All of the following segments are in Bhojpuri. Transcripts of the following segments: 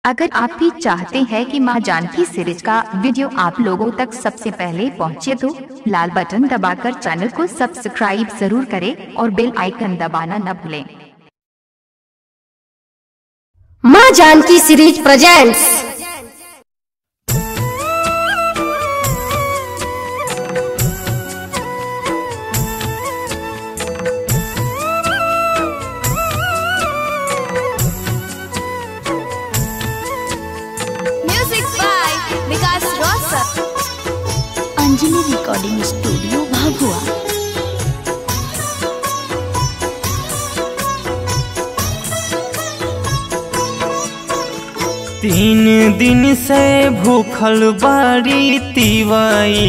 अगर आप भी चाहते हैं कि मां जानकी सीरीज का वीडियो आप लोगों तक सबसे पहले पहुंचे तो लाल बटन दबाकर चैनल को सब्सक्राइब जरूर करें और बेल आइकन दबाना न भूलें माँ Janaki series presents Music by Vikas Rosa. Anjali recording studio Bhagua तीन दिन से भूखल बाड़ी तिवाई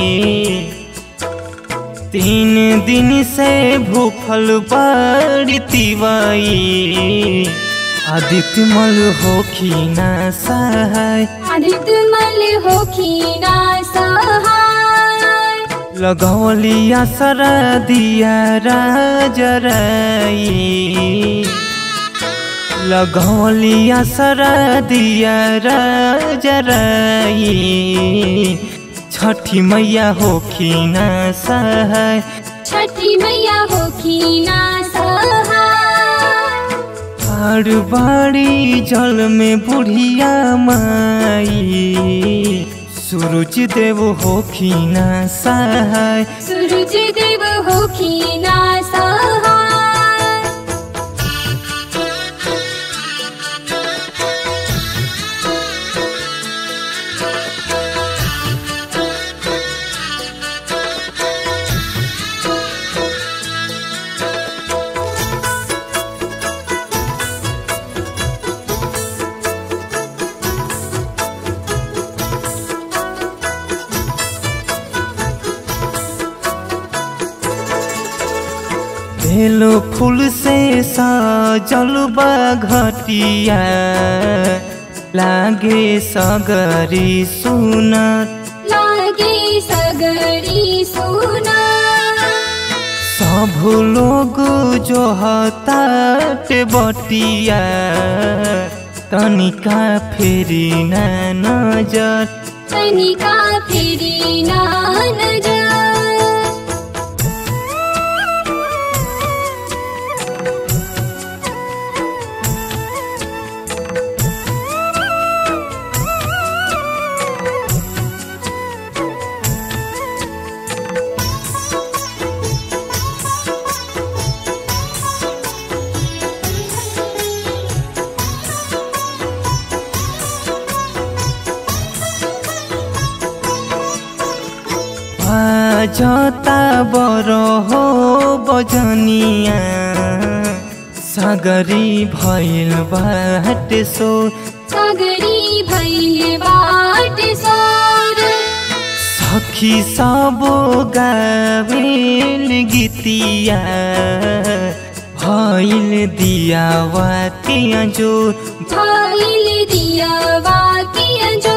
तीन दिन से भूखल बाड़ी तिवाई आदित्य मल होखी ना सहाय आदित्य मल होखीना सहाय लगौलिया सरा दिया राजराई लगौलिया सरा दिया राजराई छठी मैया होखी ना सहाय छठी मैया होखीना सहाय हर बाड़ी जल में बुढ़िया माई सूरज देव होखी ना सहाय सूरज देव होखीना सहाय बेलो फूल से सजल बा घटिया लागे सगरी सुनत लागे सगरी सुना सब लोग जो हतात बटिया तनिका फेरी ना नजर तनिका फेरी ना नजर बाजता बरो हो बजनिया सगरी भइल बाट सो सगरी भैल बाट सोर सखी सब गावेल गीतिया भइल दियावा के जो भैल दिया वाकिया जो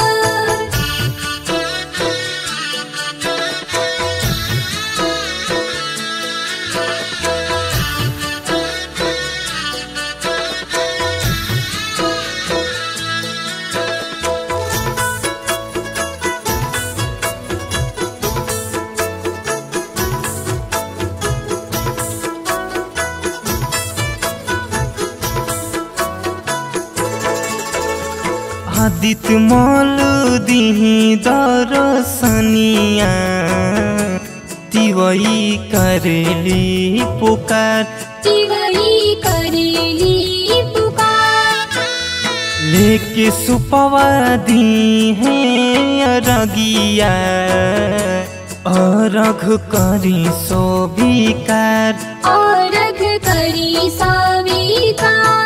आदित्य मल दिही दरसनिया तिवई करेली पुकार तिवई करेली पुकार लेके सुपवा दी है अरगिया अरघ करी सोभिकार औरघ करी सविकार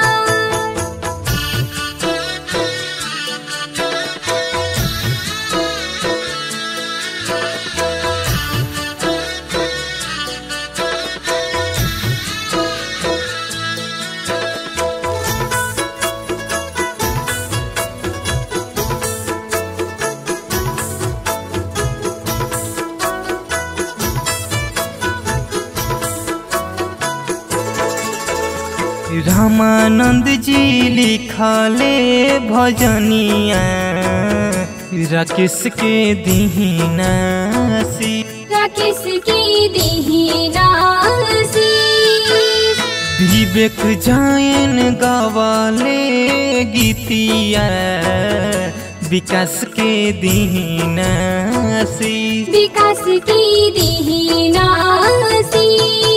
रामानंद जी लिख लिखले भजनिया राकेश के दीनासी राकेश की दीनासी विवेक जायन गवाले गीतिया विकास के दीनासी विकास की दीनासी